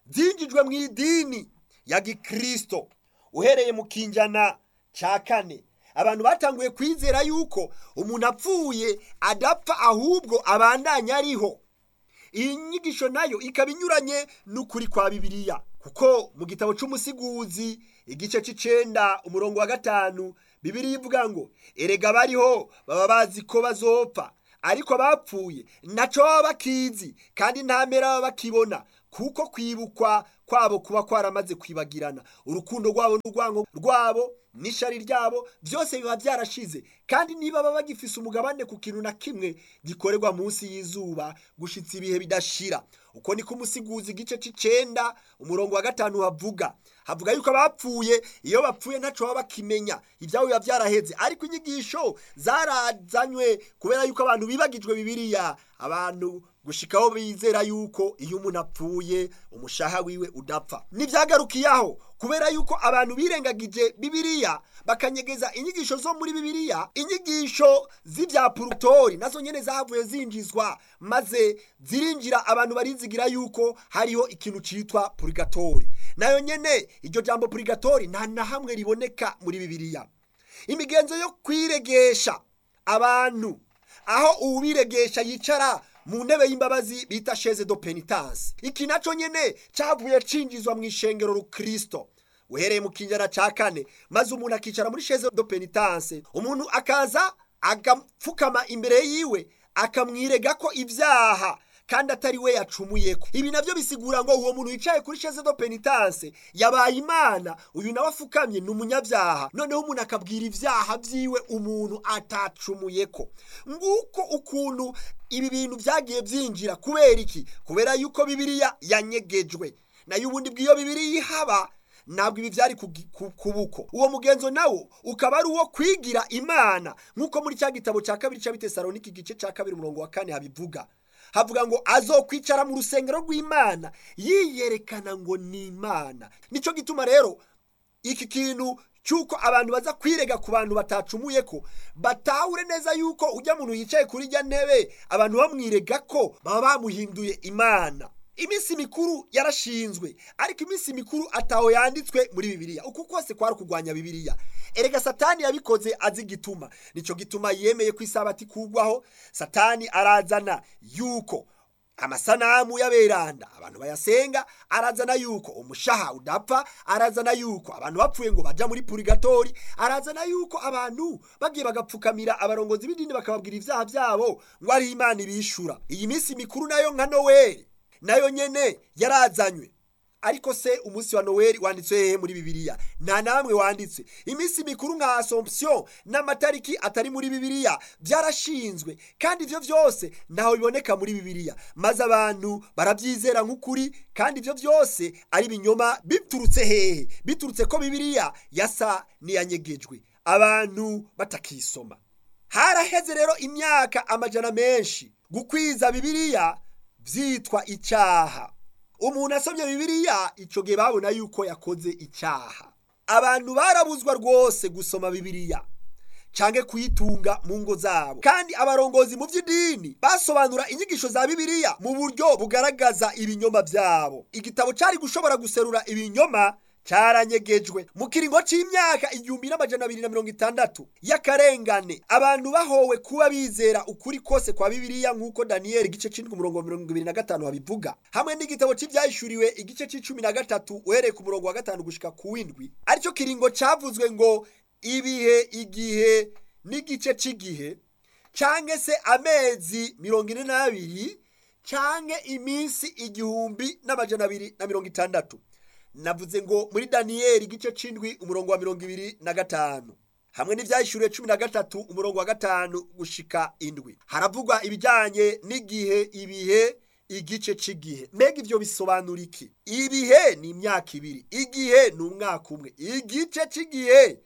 byinjijwe mu idini ya gikristo uhereye mu kinjana cya kane abantu batanguye kwizera yuko umuntu apfuye adapfa ahubwo abandanya ariho iyi nyigisho nayo ikaba inyuranye n'ukuri kwa bibiliya kuko mu gitabo cy'umusiguzi igice cy'icenda umurongo wa gatanu bibiliya ivuga ngo erega bariho baba bazi ko bazopfa ariko abapfuye ntacyo baba bakizi kandi nta mpera baba bakibona kuko kwibukwa kwabo kuba kwaramaze kwibagirana urukundo rwabo n'urwango rwabo n'ishari ryabo byose biba byarashize kandi niba baba bagifise umugabane ku kintu na kimwe gikorerwa munsi y'izuba gushitsa ibihe bidashira uko niko umusiguzi igice c'icenda umurongo wa gatanu havuga havuga yuko abapfuye iyo bapfuye ntaco baba bakimenya ivyabo biba vyaraheze ariko inyigisho zarazanywe kubera yuko abantu bibagijwe bibiliya abantu gushikaho bizera yuko iyo umuntu apfuye umushaha wiwe udapfa ntibyagarukiyaho kubera yuko abantu birengagije bibiliya bakanyegeza inyigisho zo muri bibiliya inyigisho z'ibya purutori nazo nyene zahavuye zinjizwa maze zirinjira abantu barizigira yuko hariho ikintu citwa purigatori nayo nyene iryo jambo purigatori nta na hamwe riboneka muri bibiliya imigenzo yo kwiregesha abantu aho uwiregesha yicara mu ntebe y'imbabazi bita sheze do penitence iki naco nyene cavuye cinjizwa mu ishengero rukristo uhereye mu kinjana ca kane maze umuntu akicara muri sheze do penitence umuntu akaza agapfukama imbere yiwe akamwirega ko ibyaha kandi atari we yacumuyeko ibi navyo bisigura ngo uwo muntu yicaye kuri sheze do penitence yabaye imana uyu nawe afukamye ni umunyabyaha noneho umuntu akabwira ibyaha vyiwe umuntu atacumuyeko nguko ukuntu ibi bintu vyagiye vyinjira kubera iki kubera yuko bibiliya yanyegejwe nayo ubundi bw'iyo bibiliya ihaba ntabwo ibi byari kubuko uwo mugenzo nawo ukaba ari uwo kwigira imana nk'uko muri cya gitabo cya kabiri cya bitesaloniki igice cya kabiri umurongo wa kane habivuga havuga ngo azokwicara mu rusengero rw'imana yiyerekana ngo ni imana nicyo gituma rero iki kintu cy'uko abantu baza kwirega ku bantu batacumuye ko batahure neza yuko ujya muntu yicaye kuri ijya ntebe abantu bamwirega ko baba bamuhinduye imana iminsi mikuru yarashinzwe ariko iminsi mikuru ataho yanditswe muri bibiliya uku kose kwari kurwanya bibiliya erega satani yabikoze azi igituma nicyo gituma yemeye ko isabati kugwaho satani arazana yuko amasanamu y'aberanda abantu bayasenga arazana yuko umushaha udapfa arazana yuko abantu bapfuye ngo baja muri purigatori arazana yuko abantu bagiye bagapfukamira abarongozi b'idini bakababwira ibyaha byabo ngo ari imana ibishura iyi minsi mikuru nayo nka noweli nayo nyene yarazanywe ariko se umunsi wa noweli wanditswe hehe muri bibiliya nta namwe wanditswe iminsi mikuru nka assomption n'amatariki atari muri bibiliya byarashinzwe kandi ivyo vyose ntaho biboneka muri bibiliya maze abantu baravyizera nk'ukuri kandi ivyo vyose ari ibinyoma biturutse hehe biturutse ko bibiliya yasa n'iyanyegejwe abantu batakisoma haraheze rero imyaka amajana menshi gukwiza bibiliya vyitwa icyaha umuntu asomye bibiliya ico gihe babona yuko yakoze icyaha abantu barabuzwa rwose gusoma bibiliya canke kuyitunga mu ngo zabo kandi abarongozi mu by'idini basobanura inyigisho za bibiliya mu buryo bugaragaza ibinyoma byabo igitabo cyari gushobora guserura ibinyoma cyaranyegejwe mu kiringo c'imyaka igihumbi n'amajana abiri na mirongo itandatu y'akarengane abantu bahowe kuba bizera ukuri kose kwa bibiliya nk'uko daniyeli igice c'indwi umurongo wa mirongo ibiri na gatanu babivuga hamwe n'igitabo c'ivyahishuriwe igice c'icumi na gatatu uhereye ku murongo wa gatanu gushika ku w'indwi aricyo kiringo cavuzwe ngo ibihe igihe n'igice c'igihe canke se amezi mirongo ine n'abiri canke iminsi igihumbi n'amajana abiri na mirongo itandatu navuze ngo muri daniyeli igice c'indwi umurongo wa mirongo ibiri na gatanu hamwe n'ivyahishuriwe cumi na gatatu umurongo wa gatanu gushika indwi haravugwa ibijanye n'igihe ibihe igice c'igihe mbega ivyo bisobanura iki ibihe ni imyaka ibiri igihe ni umwaka umwe igice c'igihe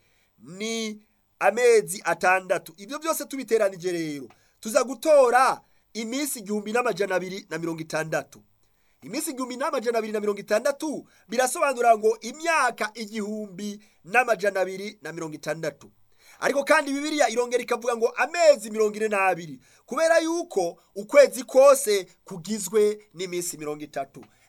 ni amezi atandatu ibyo byose tubiteranije rero tuza gutora iminsi igihumbi n'amajana abiri na mirongo itandatu iminsi igihumbi n'amajana abiri na mirongo itandatu birasobanura ngo imyaka igihumbi n'amajana abiri na mirongo itandatu ariko kandi bibiliya irongera ikavuga ngo amezi mirongo ine n'abiri kubera yuko ukwezi kose kugizwe n'iminsi mirongo itatu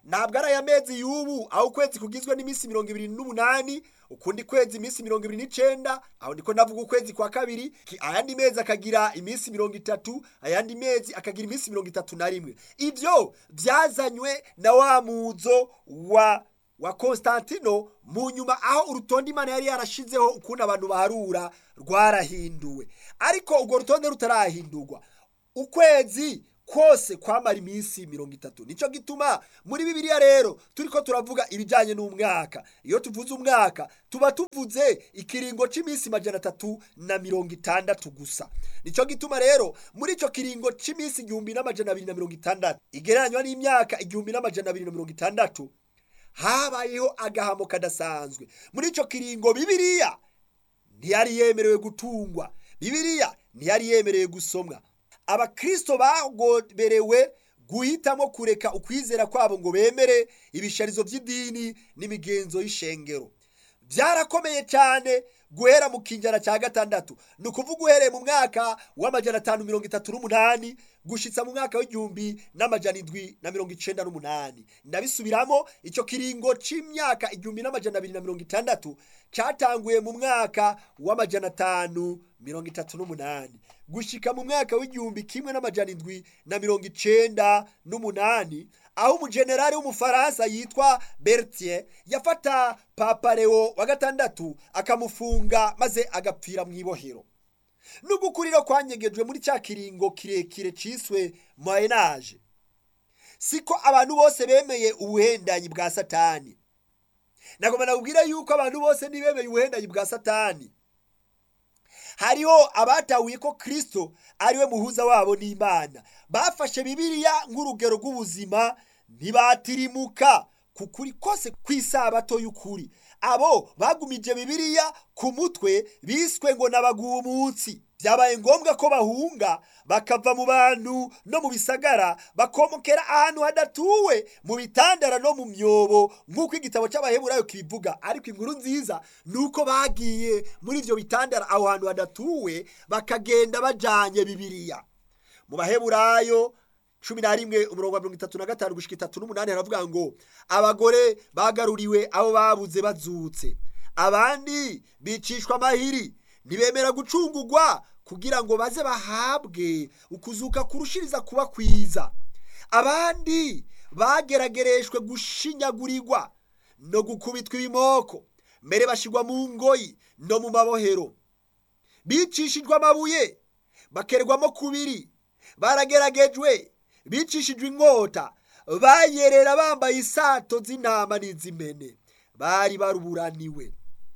ntabwo ari aya mezi y'ubu aho ukwezi kugizwe n'iminsi mirongo ibiri n'umunani ukundi kwezi iminsi mirongo ibiri n'icenda aho ndiko ndavuga ukwezi kwa kabiri ki- ayandi mezi akagira iminsi mirongo itatu ayandi mezi akagira iminsi mirongo itatu na rimwe ivyo vyazanywe na wa muzo wa wa Konstantino mu nyuma aho urutonde imana yari yarashizeho ukuntu abantu baharura rwarahinduwe ariko urwo rutonde rutarahindurwa ukwezi kose kwamara iminsi mirongo itatu nicyo gituma muri bibiliya rero turiko turavuga ibijyanye n'umwaka iyo tuvuze umwaka tuba tuvuze ikiringo cy'iminsi majana atatu na mirongo itandatu gusa nicyo gituma rero muri icyo kiringo cy'iminsi igihumbi n'amajana abiri na mirongo itandatu igereranywa n'imyaka igihumbi n'amajana abiri na mirongo itandatu habayeho agahamo kadasanzwe muri icyo kiringo bibiliya ntiyari yemerewe gutungwa bibiliya ntiyari yemerewe gusomwa abakristo bagoberewe guhitamo kureka ukwizera kwabo ngo bemere ibisharizo by'idini n'imigenzo y'ishengero byarakomeye cyane guhera mu kinjana cya gatandatu ni ukuvuga uhereye mu mwaka w'amajana atanu mirongo itatu n'umunani gushitsa mu mwaka w'igihumbi n'amajana indwi na mirongo icenda n'umunani ndabisubiramo icyo kiringo c'imyaka igihumbi n'amajana abiri na mirongo itandatu cyatanguye mu mwaka w'amajana atanu mirongo itatu n'umunani gushika mu mwaka w'igihumbi kimwe n'amajana indwi na mirongo icenda n'umunani aho umujenerali w'umufaransa yitwa bertier yafata papa leo wa gatandatu akamufunga maze agapfira mu ibohero n'ugukuriro kwanyegejwe muri cya kiringo kirekire ciswe moyenage siko abantu bose bemeye ubuhendanyi bwa satani nagomba nakubwira yuko abantu bose ntibemeye ubuhendanyi bwa satani hariho abatahuye ko kristo ariwe muhuza wabo n'imana bafashe bibiliya nk'urugero rw'ubuzima ntibatirimuka ku kuri kose kw'isabato y'ukuri abo bagumije bibiliya ku mutwe biswe ngo n'abagumutsi byabaye ngombwa ko bahunga bakava mu bantu no mu bisagara bakomokera ahantu hadatuwe mu bitandara no mu myobo nk'uko igitabo cy'abaheburayo kibivuga ariko inkuru nziza ni uko bagiye muri ibyo bitandara aho hantu hadatuwe bakagenda bajanye bibiliya mu baheburayo cumi na rimwe umurongo wa mirongo itatu na gatanu gushika itatu n'umunani haravuga ngo abagore bagaruriwe abo babuze bazutse abandi bicishwa amahiri ntibemera gucungurwa kugira ngo baze bahabwe ukuzuka kurushiriza kuba kwiza abandi bageragereshwe gushinyagurirwa no gukubitwa ibimoko mbere bashirwa mu ngoyi no mu mabohero bicishijwe amabuye bakerwamo kubiri barageragejwe bicishijwe inkota bayerera bambaye isato z'intama n'iz'imene bari baruburaniwe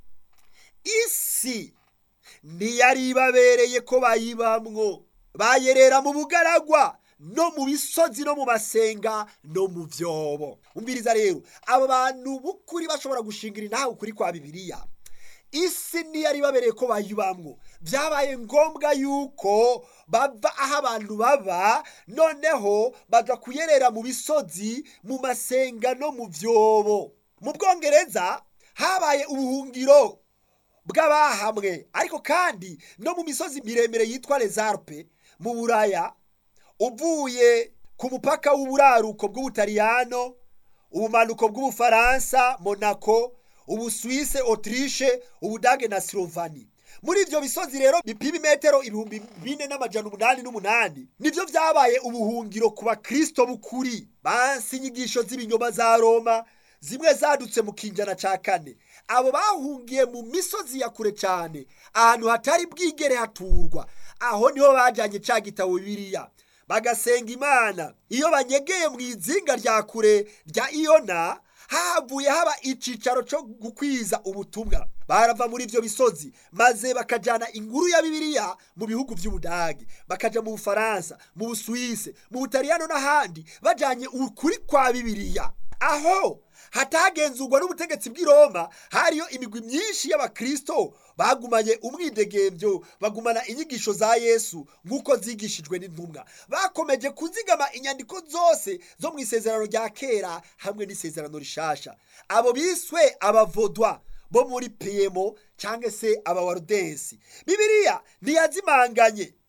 isi ntiyari ibabereye ko bayibamwo bayerera mu bugaragwa no mu bisozi no mu masenga no mu byobo umviriza rero abo bantu b'ukuri bashobora gushingira intahe ukuri kwa bibiliya isi ntiyari ibabereye ko bayibamwo byabaye ngombwa yuko bava aho abantu baba noneho baza kuyerera mu bisozi mu masenga no mu byobo mu bwongereza habaye ubuhungiro bw'abahamwe ariko kandi no mu misozi miremire yitwa rezarpe mu buraya uvuye ku mupaka w'uburaruko bw'ubutaliyano ubumanuko bw'ubufaransa monaco ubusuwise otirishe ubudage na silovani muri ibyo bisozi rero bipima imetero ibihumbi bine n'amajana umunani n'umunani nibyo byabaye ubuhungiro ku bakristo b'ukuri bansi inyigisho z'ibinyoma za roma zimwe zadutse mu kinjana cya kane abo bahungiye mu misozi ya kure cyane ahantu hatari bwigere haturwa aho niho bajyanye cya gitabo bibiriya bagasenga imana iyo banyegeye mu izinga rya kure rya iyona havuye haba icyicaro cyo gukwiza ubutumwa barava muri ibyo bisozi maze bakajyana inkuru ya bibiliya mu bihugu by'ubudage bakajya mu bufaransa mu busuwise mu butaliyano n'ahandi bajyanye ukuri kwa bibiliya aho hatagenzurwa n'ubutegetsi bw'i Roma hariyo imigwi myinshi y'abakristo bagumanye umwidegembyo bagumana inyigisho za yesu nk'uko zigishijwe n'intumwa bakomeje kuzigama inyandiko zose zo mu isezerano rya kera hamwe n'isezerano rishasha abo biswe abavodwa bo muri piyemo cyangwa se abawarudensi bibiliya ntiyazimanganye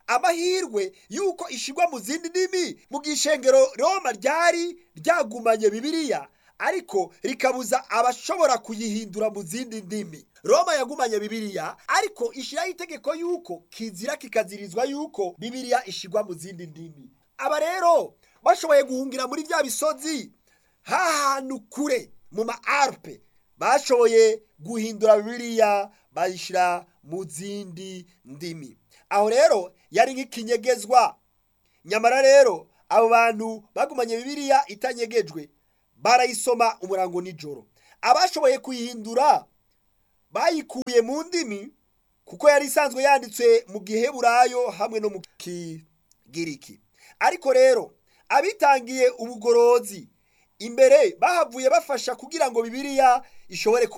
amahirwe y'uko ishigwa mu zindi ndimi mu gishengero roma ryari ryagumanye bibiliya ariko rikabuza abashobora kuyihindura mu zindi ndimi roma yagumanye bibiliya ariko ishyiraho itegeko y'uko kizira kikazirizwa y'uko bibiliya ishigwa mu zindi ndimi aba rero bashoboye guhungira muri bya bisozi hahantu kure mu ma arupe bashoboye guhindura bibiliya bayishyira mu zindi ndimi aho rero yari nk'ikinyegezwa nyamara rero abo bantu bagumanye bibiliya itanyegejwe barayisoma umurango nijoro abashoboye kuyihindura bayikuye mu ndimi kuko yari isanzwe yanditswe mu giheburayo hamwe no mu kigiriki ariko rero abitangiye ubugorozi imbere bahavuye bafasha kugira ngo bibiliya ishobore